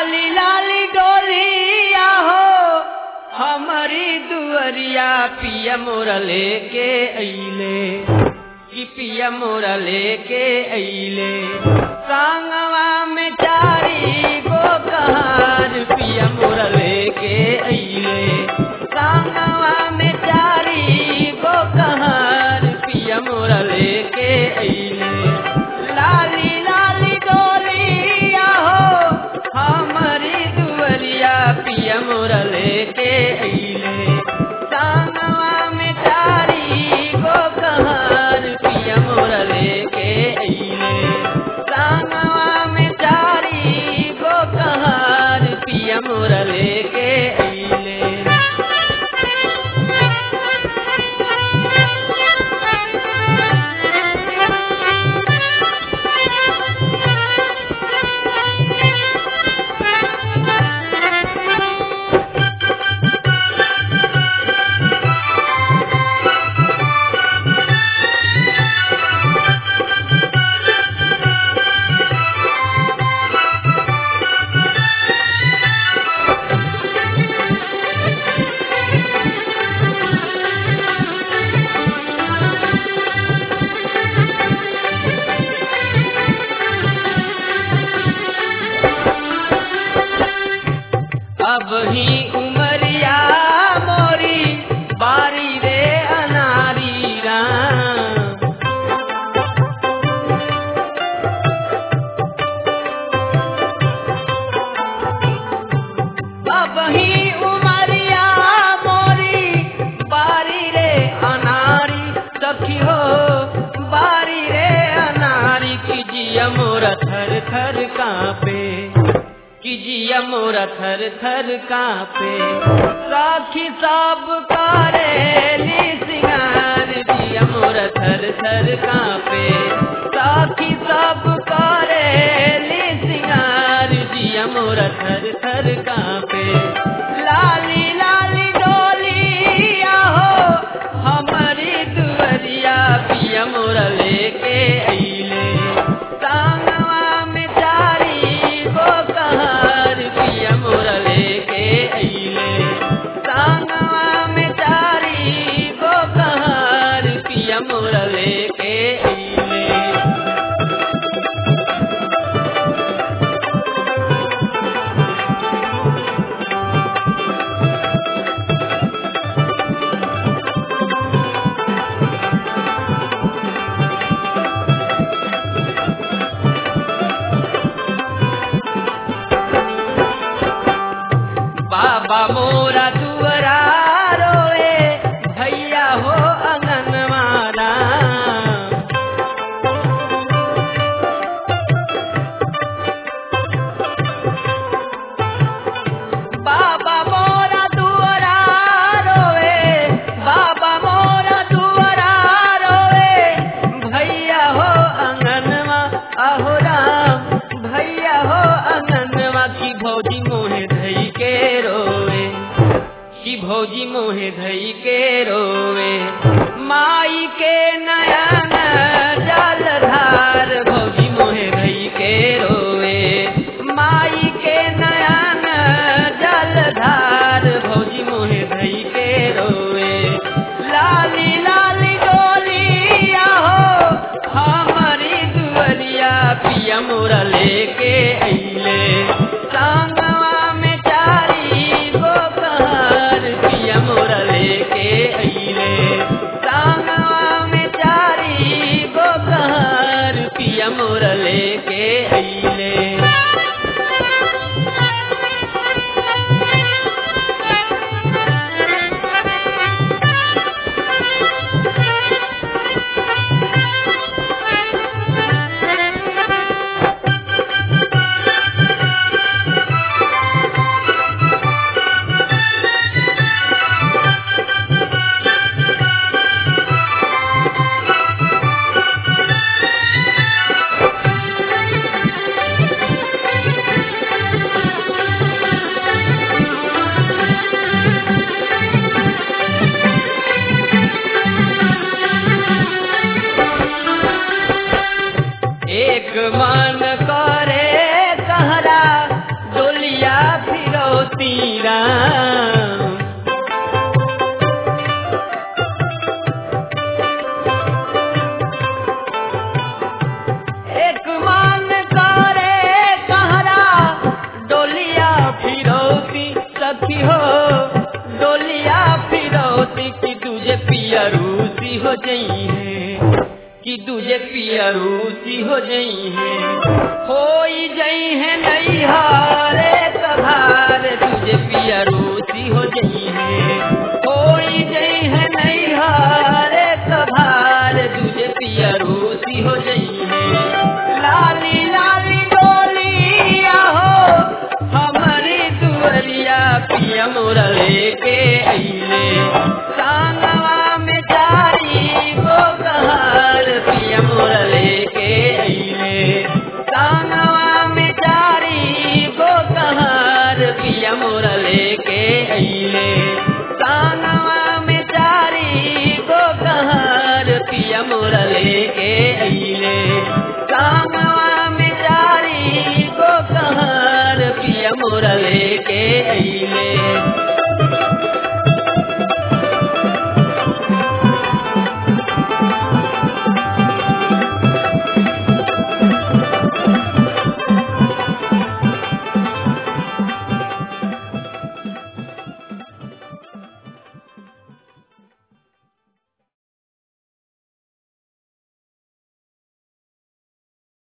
लाली लाली डोलिया हो हमारी दुअरिया पिया मोरा लेके अइले कि पिया मोरा लेके अइले सांगवा में चारी गो कहार पिया मोरा लेके अइले सांगवा में चारी गो कहार पिया मोरा लेके अइले लाली लाली डोलिया हो हमारी दुअरिया पिया मोरा लेके अइले सांगवा में चारी गो कहार पिया मोरा लेके अइले सांगवा में चारी गो कहार पिया मोरा लेके अइले अब ही उमरिया मोरी बारी रे अनारी राम अब ही उमरिया मोरी बारी रे अनारी सखी हो बारी रे अनारी की जिया मोरा थर थर कांपे कि जिया मोरा थर थर कांपे साखी सब करेली सिंगार जिया मोरा थर थर कांपे साखी सब करेली सिंगार जिया मोरा थर थर कांपे लाली लाली डोलिया हो हमारी दुअरिया पिया मोरा लेके अइले सांगवा में चारी गो कहार पिया मोरा लेके अइले सांगवा में चारी गो कहार पिया मोरा लेके अइले बाबा मोरा दुअरा रोए भैया हो अंगनवारा बाबा मोरा दुअरा रोए बाबा मोरा दुअरा रोए भैया हो अंगनवा अहो राम भैया हो अंगनवा की भौजी मोहे धई के रोए की भौजी मोहे धई के रोए माई के नयन जलधार भौजी मोहे धई के रोए माई के नयन जलधार भौजी मोहे धई के रोए लाली लाली डोलिया हो हमारी दुअरिया पिया मोरा लेके अइले सांगवा में चारी गो कहार पिया मोरा लेके अइले सांगवा में चारी गो कहार पिया मोरा मोती राम एक मान करे कहरा डोलिया फिरौती सखी हो डोलिया फिरौती की तुझे पिया रूसी हो जई है कि तुझे पिया रूसी हो जई है हो जई है नहीं हारे तभार तुझे पिया रूसी हो जई है हो जई है नहीं हारे तभार तुझे पिया रूसी हो जई है लाली लाली डोलिया हो हमारी दुअरिया पिया मोरा लेके अइले सांगवा में जारी गो कहार पिया मोरा लेके अइले सांगवा में जारी गो कहार पिया मोरा लेके अइले सांगवा में जारी गो कहार पिया मोरा लेके अइले सांगवा में जारी गो कहार पिया मोरा लेके अइले